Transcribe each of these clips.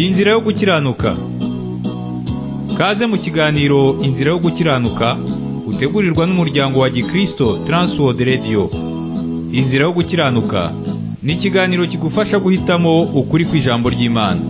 Inzira yo gukiranuka Kaze mu kiganiro Inzira yo gukiranuka utegurirwa n'umuryango wa Gikristo Transworld Radio Inzira yo gukiranuka ni ikiganiro kigufasha guhitamo ukuri kw'ijambo ry'Imana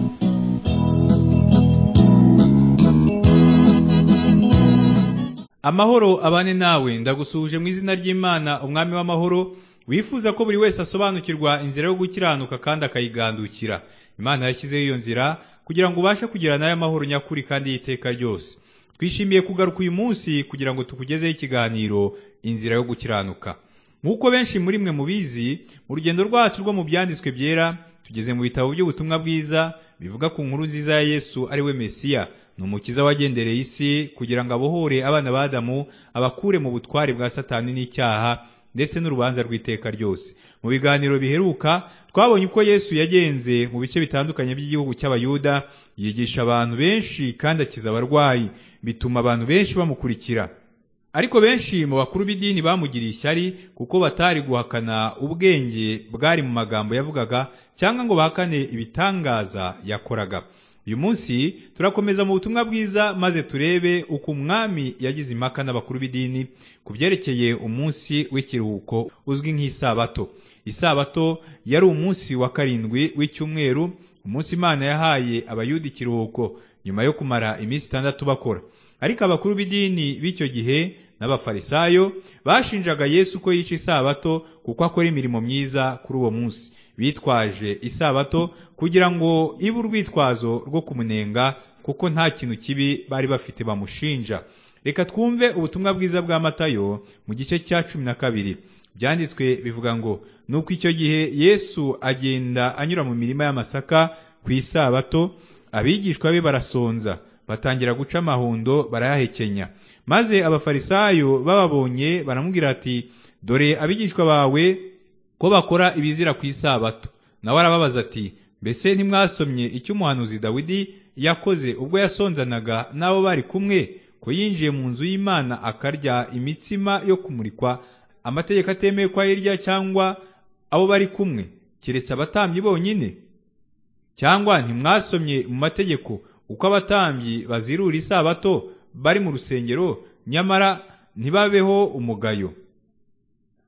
Amahoro abane nawe ndagusuhuje mu izina ry'Imana umwami w'amahoro wifuza ko buri wese asobanukirwa inzira yo gukiranuka kandi akayigandukira imana yashyizeho iyo nzira kugira ngo ubashe kugira nayo amahoro nyakuri kandi y'iteka ryose twishimiye kugaruka uyu munsi kugira ngo tukugezeho ikiganiro inzira yo gukiranuka nk'uko benshi muri mwe mubizi mu rugendo rwacu rwo mu byanditswe byera tugeze mu bitabo by'ubutumwa bwiza bivuga ku nkuru nziza ya yesu ari we mesiya ni umukiza wagendereye isi kugira ngo abohore abana b'adamu abakure mu butware bwa satani n'icyaha ndetse n'urubanza rw'iteka ryose mu biganiro biheruka twabonye uko yesu yagenze mu bice bitandukanye by'igihugu cy'abayuda yigisha abantu benshi kandi akiza abarwayi bituma abantu benshi bamukurikira ariko benshi mu bakuru b'idini bamugiriye ishyari kuko batari guhakana ubwenge bwari mu magambo yavugaga cyangwa ngo bahakane ibitangaza yakoraga uyu munsi turakomeza mu butumwa bwiza maze turebe uko umwami yagize impaka n'abakuru b'idini ku byerekeye umunsi w'ikiruhuko uzwi nk'isabato isabato yari umunsi wa karindwi w'icyumweru umunsi imana yahaye abayuda ikiruhuko nyuma yo kumara iminsi itandatu bakora ariko abakuru b'idini b'icyo gihe n'abafarisayo bashinjaga yesu ko yica isabato kuko akora imirimo myiza kuri uwo munsi bitwaje isabato kugira ngo ibe urwitwazo rwo kumunenga kuko nta kintu kibi bari bafite bamushinja reka twumve ubutumwa bwiza bwa matayo mu gice cya cumi na kabiri byanditswe bivuga ngo nuko icyo gihe yesu agenda anyura mu mirima y'amasaka ku isabato abigishwa be barasonza batangira guca amahundo barayahekenya maze abafarisayo bababonye baramubwira ati dore abigishwa bawe ko bakora ibizira ku isabato nawe arababaza ati mbese ntimwasomye icyo umuhanuzi dawidi yakoze ubwo yasonzanaga n'abo bari kumwe ko yinjiye mu nzu y'imana akarya imitsima yo kumurikwa amategeko atemewe ko ayirya cyangwa abo bari kumwe keretse abatambyi bonyine cyangwa ntimwasomye mu mategeko uko abatambyi bazirura isabato bari mu rusengero nyamara ntibabeho umugayo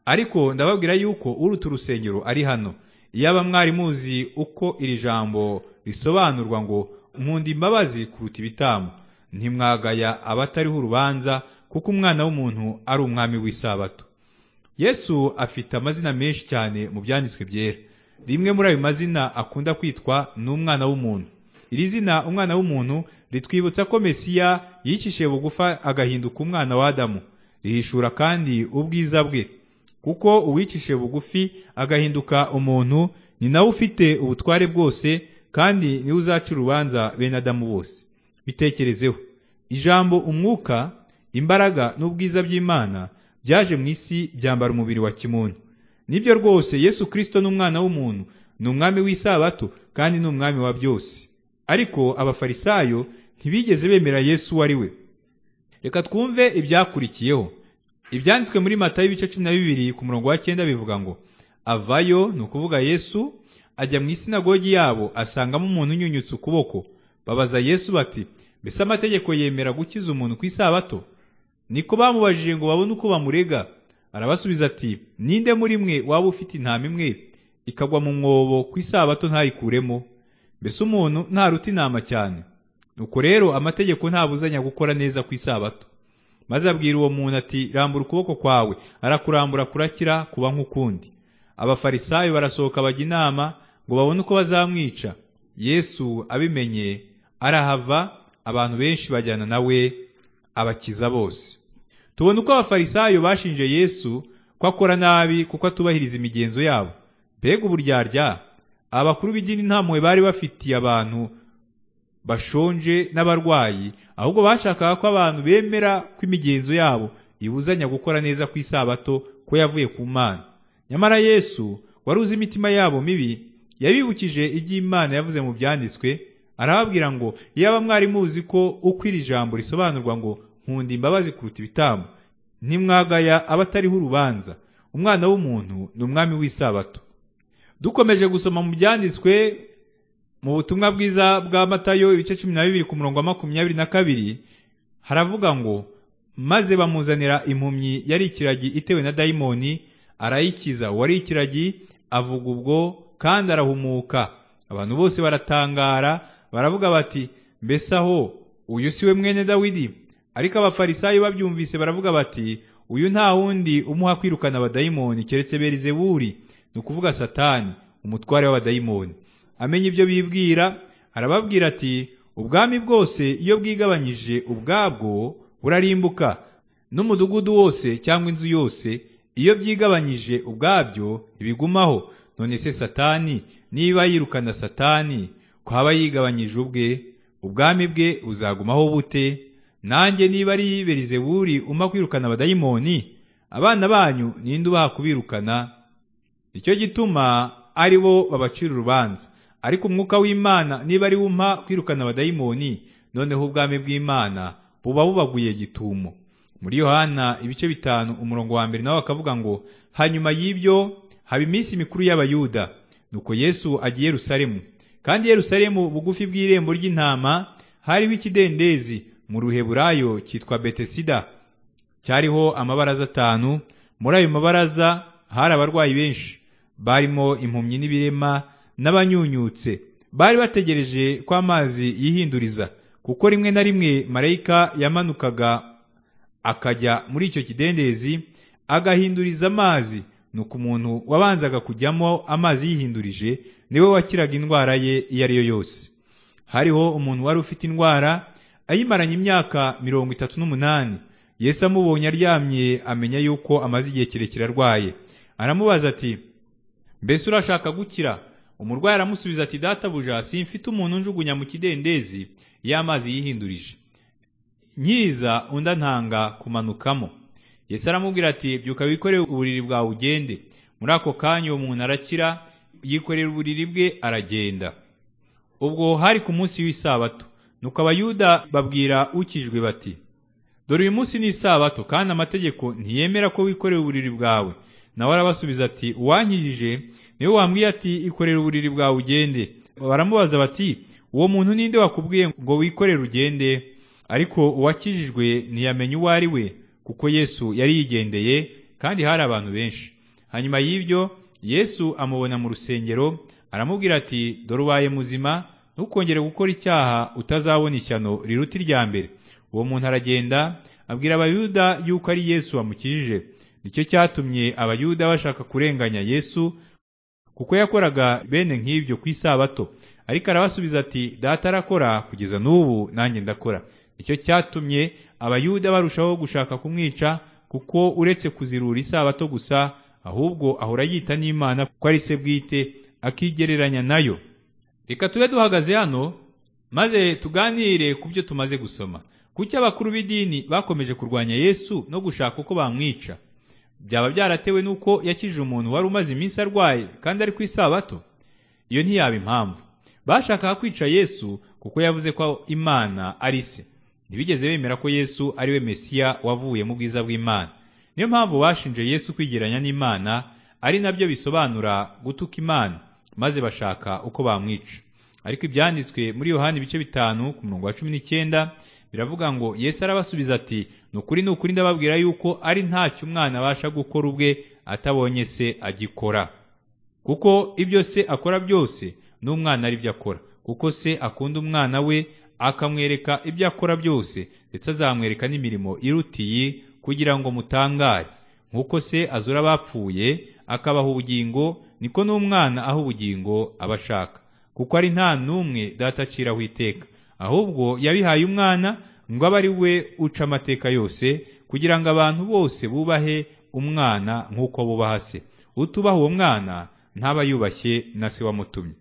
ariko ndababwira yuko uruta urusengero ari hano iyaba mwari muzi uko iri jambo risobanurwa ngo nkunda imbabazi kuruta ibitambo ntimwagaya abatariho urubanza kuko umwana w'umuntu ari umwami w'isabato yesu afite amazina menshi cyane mu byanditswe byera rimwe muri ayo mazina akunda kwitwa ni umwana w'umuntu iri zina umwana w'umuntu ritwibutsa ko mesiya yicishije bugufa agahinduka umwana w'adamu rihishura kandi ubwiza bwe kuko uwicishije bugufi agahinduka umuntu ni nawe ufite ubutware bwose kandi niwe uzaca urubanza bene adamu bose bitekerezeho ijambo umwuka imbaraga n'ubwiza by'imana byaje mu isi byambara umubiri wa kimuntu nibyo rwose yesu kirisito n'umwana w'umuntu ni umwami w'isabato kandi ni umwami wa byose ariko abafarisayo ntibigeze bemera yesu uwo ari we reka twumve ibyakurikiyeho ibyanditswe muri matayo ibice cumi na bibiri ku murongo wa cyenda bivuga ngo avayo ni ukuvuga yesu ajya mu isinagogi yabo asangamo umuntu unyunyutse ukuboko babaza yesu bati mbese amategeko yemera gukiza umuntu ku isabato niko bamubajije ngo babone uko bamurega arabasubiza ati ninde muri mwe waba ufite intama imwe ikagwa mu mwobo ku isabato ntayikuremo mbese umuntu ntaruta intama cyane nuko rero amategeko ntabuzanya gukora neza ku isabato maze abwira uwo muntu ati rambura ukuboko kwawe arakurambura kurakira kuba nk'ukundi abafarisayo barasohoka bajya inama ngo babone uko bazamwica yesu abimenye arahava abantu benshi bajyana nawe abakiza bose tubona uko abafarisayo bashinje yesu ko akora nabi kuko atubahiriza imigenzo yabo mbega uburyarya abakuru b'idini nta mpuhwe bari bafitiye abantu bashonje n'abarwayi ahubwo bashakaga ko abantu bemera ko imigenzo yabo ibuzanya gukora neza ku isabato ko yavuye ku mana nyamara yesu wari uzi imitima yabo mibi yabibukije iby'imana yavuze mu byanditswe arababwira ngo iyaba mwari muzi ko uko iri jambo risobanurwa ngo nkunda imbabazi kuruta ibitambo ntimwagaya abatariho urubanza umwana w'umuntu ni umwami w'isabato dukomeje gusoma mu byanditswe mu butumwa bwiza bwa matayo ibice cumi na bibiri ku murongo wa makumyabiri na kabiri haravuga ngo maze bamuzanira impumyi yari ikiragi itewe na dayimoni arayikiza uwari ikiragi avuga ubwo kandi arahumuka abantu bose baratangara baravuga bati mbese aho uyu si we mwene dawidi ariko abafarisayo babyumvise baravuga bati uyu nta wundi umuha kwirukana abadayimoni keretse berizeburi ni ukuvuga satani umutware w'abadayimoni amenya ibyo bibwira arababwira ati ubwami bwose iyo bwigabanyije ubwabwo burarimbuka n'umudugudu wose cyangwa inzu yose iyo byigabanyije ubwabyo ntibigumaho none se satani niba yirukana satani kwaba yigabanyije ubwe ubwami bwe buzagumaho bute nanjye niba ari berizeburi umpa kwirukana abadayimoni abana banyu ninde ubaha kubirukana nicyo gituma ari bo babacira urubanza ariko umwuka w'imana niba ari umpa kwirukana abadayimoni noneho ubwami bw'imana buba bubaguye gitumo muri yohana ibice bitanu umurongo wa mbere nawe akavuga ngo hanyuma y'ibyo haba iminsi mikuru y'abayuda nuko yesu agiye yerusalemu kandi yerusalemu bugufi bw'irembo ry'intama hariho ikidendezi mu ruheburayo cyitwa betesida cyariho amabaraza atanu muri ayo mabaraza hari abarwayi benshi barimo impumyi n'ibirema n'abanyunyutse bari bategereje ko amazi yihinduriza kuko rimwe na rimwe marayika yamanukaga akajya muri icyo kidendezi agahinduriza amazi nuko umuntu wabanzaga kujyamo amazi yihindurije niwe wakiraga indwara ye iyo ari yo yose hariho umuntu wari ufite indwara ayimaranye imyaka mirongo itatu n'umunani yesu amubonye aryamye amenya yuko amaze igihe kirekire arwaye aramubaza ati mbese urashaka gukira umurwayi aramusubiza ati databuja simfite umuntu unjugunya mu kidendezi y'amazi yihindurije nkiza undi antanga kumanukamo yesu aramubwira ati byuka wikore uburiri bwawe ugende muri ako kanya uwo muntu arakira yikorera uburiri bwe aragenda ubwo hari ku munsi w'isabato nuko abayuda babwira ukijwe bati dore uyu munsi ni isabato kandi amategeko ntiyemera ko wikorera uburiri bwawe nawe arabasubiza ati uwankijije niwe wambwiye ati ikorera uburiri bwawe ugende baramubaza bati uwo muntu ninde wakubwiye ngo wikorere ugende ariko uwakijijwe ntiyamenya uwo ari we kuko yesu yari yigendeye kandi hari abantu benshi hanyuma y'ibyo yesu amubona mu rusengero aramubwira ati dore ubaye muzima ntukongere gukora icyaha utazabona ishyano riruta irya mbere uwo muntu aragenda abwira abayuda yuko ari yesu wamukijije nicyo cyatumye abayuda bashaka kurenganya yesu kuko yakoraga bene nk'ibyo ku isabato ariko arabasubiza ati data arakora kugeza n'ubu nanjye ndakora nicyo cyatumye abayuda barushaho gushaka kumwica kuko uretse kuzirura isabato gusa ahubwo ahora yita n'imana kuko ari se bwite akigereranya nayo reka tube duhagaze hano maze tuganire ku byo tumaze gusoma kuki abakuru b'idini bakomeje kurwanya yesu no gushaka uko bamwica byaba byaratewe n'uko yakijije umuntu wari umaze iminsi arwaye kandi ari ku isabato iyo ntiyaba impamvu bashakaga kwica yesu kuko yavuze ko imana ari se ntibigeze bemera ko yesu ari we mesiya wavuye mu bwiza bw'imana niyo mpamvu bashinje yesu kwigereranya n'imana ari nabyo bisobanura gutuka imana maze bashaka uko bamwica ariko ibyanditswe muri yohani ibice bitanu ku murongo wa cumi n'icyenda biravuga ngo yesu arabasubiza ati ni ukuri ni ukuri ndababwira yuko ari ntacyo umwana abasha gukora ubwe atabonye se agikora kuko ibyo se akora byose n'umwana ari byo akora kuko se akunda umwana we akamwereka ibyo akora byose ndetse azamwereka n'imirimo iruta iyi kugira ngo mutangare nk'uko se azura abapfuye akabaha ubugingo niko n'umwana aho ubugingo aba ashaka kuko ari nta n'umwe data aciraho iteka ahubwo yabihaye umwana ngo abe ari we uca amateka yose kugira ngo abantu bose bubahe umwana nk'uko bubaha se utubaha uwo mwana ntaba yubashye na se wamutumye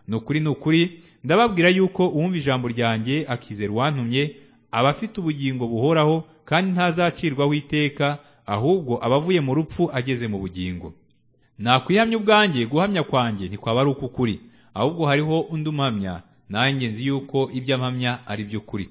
ni ukuri ni ukuri ndababwira yuko uwumva ijambo ryanjye akizera uwantumye aba afite ubugingo buhoraho kandi ntazacirwaho iteka ahubwo aba avuye mu rupfu ageze mu bugingo nakwihamya ubwanjye guhamya kwanjye ntikwaba ari uk'ukuri ahubwo hariho undi umuhamya nanjye nzi yuko ibyo ampamya ari by'ukuri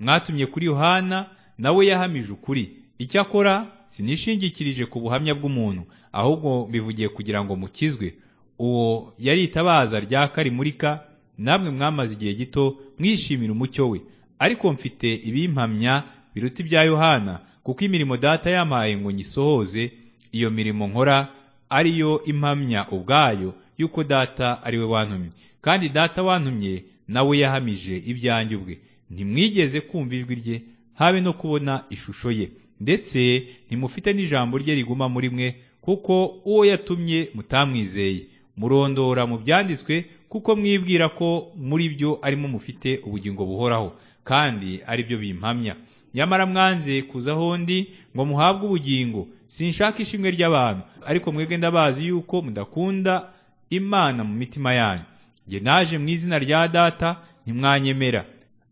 mwatumye kuri yohana nawe yahamije ukuri icyakora sinishingikirije ku buhamya bw'umuntu ahubwo mbivugiye kugira ngo mukizwe uwo yari itabaza ryaka rimurika namwe mwamaze igihe gito mwishimira umucyo we ariko mfite ibimpamya biruta ibya yohana kuko imirimo data yampaye ngo nyisohoze iyo mirimo nkora ari yo impamya ubwayo yuko data ari we wantumye kandi data wantumye nawe yahamije ibyanjye ubwe ntimwigeze kumva ijwi rye habe no kubona ishusho ye ndetse ntimufite n'ijambo rye riguma muri mwe kuko uwo yatumye mutamwizeye murondora mu byanditswe kuko mwibwira ko muri byo arimo mufite ubugingo buhoraho kandi ari byo bimpamya nyamara mwanze kuza ahondi ngo muhabwe ubugingo sinshaka ishimwe ry'abantu ariko mwebwe ndabazi yuko mudakunda imana mu mitima yanyu njye naje mu izina rya data ntimwanyemera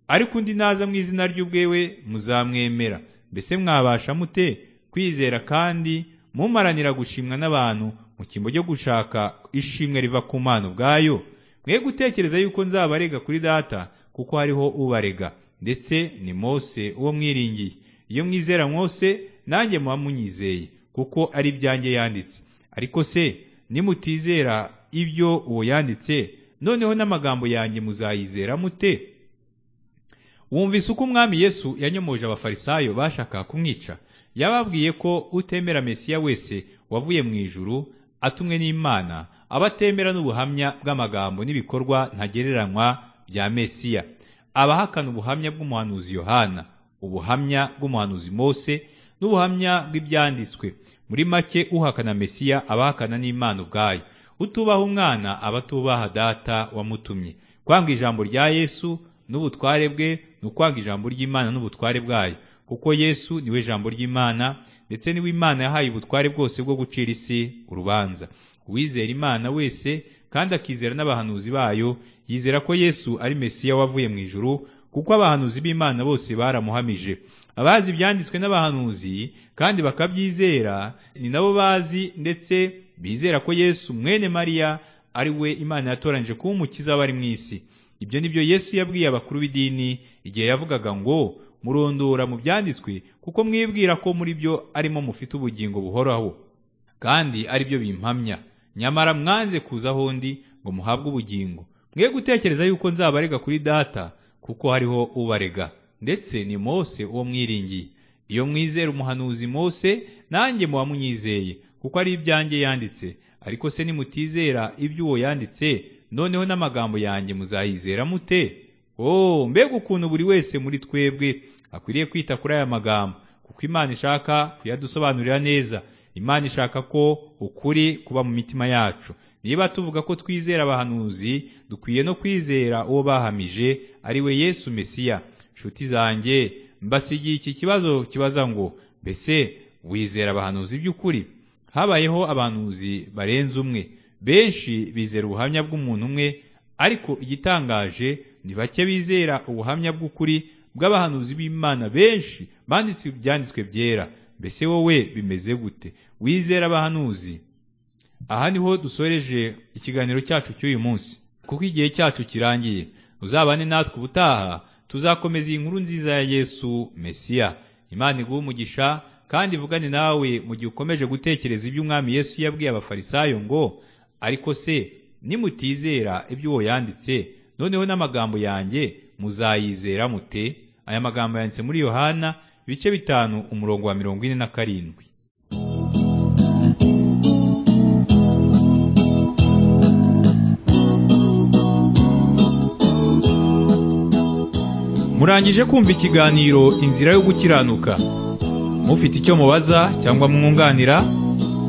ariko undi naza mu izina ry'ubwewe muzamwemera mbese mwabasha mute kwizera kandi mumaranira gushimwa n'abantu mu cyimbo cyo gushaka ishimwe riva ku mana ubwayo mwe gutekereza yuko nzabarega kuri data kuko hariho ubarega ndetse ni mose uwo mwiringiye iyo mwizera mose nanjye muba munyizeye kuko ari ibyanjye yanditse ariko se nimutizera ibyo uwo yanditse noneho n'amagambo yanjye muzayizera mute wumvise uko umwami yesu yanyomoje abafarisayo bashakaga kumwica yababwiye ko utemera mesiya wese wavuye mu ijuru atumwe n'imana aba atemera n'ubuhamya bw'amagambo n'ibikorwa ntagereranywa bya mesiya abahakana ubuhamya bw'umuhanuzi yohana ubuhamya bw'umuhanuzi mose n'ubuhamya bw'ibyanditswe muri make uhakana mesiya abahakana n'imana ubwayo utubaha umwana aba atubaha data wamutumye kwanga ijambo rya yesu n'ubutware bwe ni ukwanga ijambo ry'imana n'ubutware bwayo kuko yesu niwe jambo ry'imana ndetse niwe imana yahaye ubutware bwose bwo gucira isi urubanza uwizera imana wese kandi akizera n'abahanuzi bayo yizera ko yesu ari mesiya wavuye mu ijuru kuko abahanuzi b'imana bose baramuhamije abazi ibyanditswe n'abahanuzi kandi bakabyizera ni nabo bazi ndetse bizera ko yesu mwene mariya ari we imana yatoranyije kuba umukiza w'abari mu isi ibyo ni byo yesu yabwiye abakuru b'idini igihe yavugaga ngo murondora mu byanditswe kuko mwibwira ko muri byo arimo mufite ubugingo buhoraho kandi ari byo bimpamya nyamara mwanze kuza ahondi ngo muhabwe ubugingo mwe gutekereza yuko nzabarega kuri data kuko hariho ubarega ndetse ni mose uwo mwiringiye iyo mwizera umuhanuzi mose nanjye muba munyizeye kuko ari ibyanjye yanditse ariko se nimutizera ibyo uwo yanditse noneho n'amagambo yanjye muzayizera mute oh mbega ukuntu buri wese muri twebwe akwiriye kwita kuri aya magambo kuko imana ishaka kuyadusobanurira neza imana ishaka ko ukuri kuba mu mitima yacu niba tuvuga ko twizera abahanuzi dukwiye no kwizera uwo bahamije ari we yesu mesiya nshuti zanjye mbasigiye iki kibazo kibaza ngo mbese wizera abahanuzi by'ukuri habayeho abahanuzi barenze umwe benshi bizera ubuhamya bw'umuntu umwe ariko igitangaje ni bake bizera ubuhamya bw'ukuri bw'abahanuzi b'imana benshi banditse ibyanditswe byera mbese wowe bimeze gute wizera abahanuzi aha niho dusoreje ikiganiro cyacu cy'uyu munsi kuko igihe cyacu kirangiye uzabane natwe ubutaha tuzakomeza iyi nkuru nziza ya yesu mesiya imana iguhe umugisha kandi ivugane nawe mu gihe ukomeje gutekereza ibyo umwami yesu yabwiye abafarisayo ngo ariko se nimutizera ibyo uwo yanditse noneho n'amagambo yanjye muzayizera mute aya magambo yanditse muri yohana ibice bitanu umurongo wa mirongo ine na karindwi murangije kumva ikiganiro inzira yo gukiranuka mufite icyo mubaza cyangwa mwunganira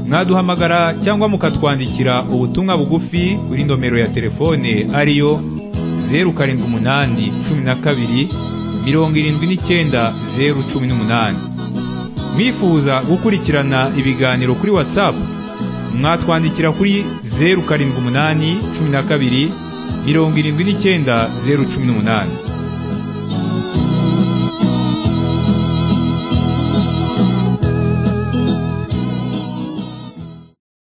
mwaduhamagara cyangwa mukatwandikira ubutumwa bugufi kuri nomero ya telefone ariyo zeru karindwi umunani cumi na kabiri mirongo irindwi n'icyenda zeru cumi n'umunani mwifuza gukurikirana ibiganiro kuri watsapu mwatwandikira kuri zeru karindwi umunani cumi na kabiri mirongo irindwi n'icyenda zeru cumi n'umunani